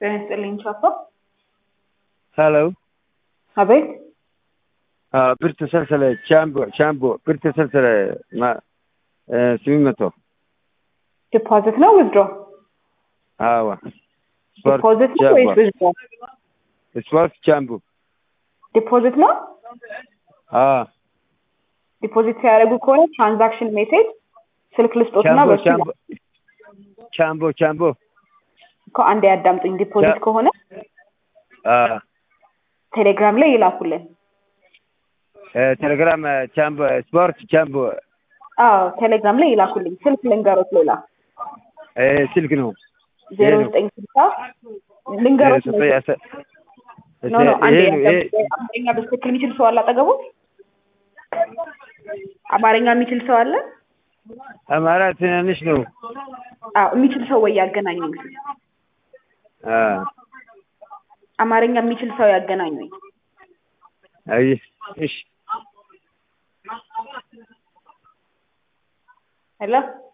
ጤና ይስጥልኝ ቻፓ። ሄሎ አቤት ብር ተሰልሰለ ቻምቦ ቻምቦ ብር ተሰልሰለ ስምንት መቶ ዲፖዚት ነው ዊዝድሮ? አዋ ዲፖዚት ነው ወይስ ዊዝድሮ? ስፖርት ቻምቦ ዲፖዚት ነው። ዲፖዚት ሲያደርጉ ከሆነ ትራንዛክሽን ሜሴጅ ስልክ ልስጦትና ቻምቦ በሱ ቻምቦ ቻምቦ ቻምቦ እኮ አንዴ ያዳምጡኝ። ዲፖዚት ከሆነ ቴሌግራም ላይ ይላኩልን። ቴሌግራም ቻምቦ ስፖርት ቻምቦ አዎ ቴሌግራም ላይ ይላኩልኝ። ስልክ ልንገሮት ሌላ ስልክ ነው ዜሮ ዘጠኝ ስልሳ ልንገሮት ነው ኖ ኖ አንዴ ያዳምጡኝ። አማርኛ በትክክል የሚችል ሰው አለ አጠገቡ? አማርኛ የሚችል ሰው አለ? አማራ ትናንሽ ነው አዎ የሚችል ሰው ወይ ያገናኙኝ። አማርኛ የሚችል ሰው ያገናኙኝ። አይ እሺ ሄሎ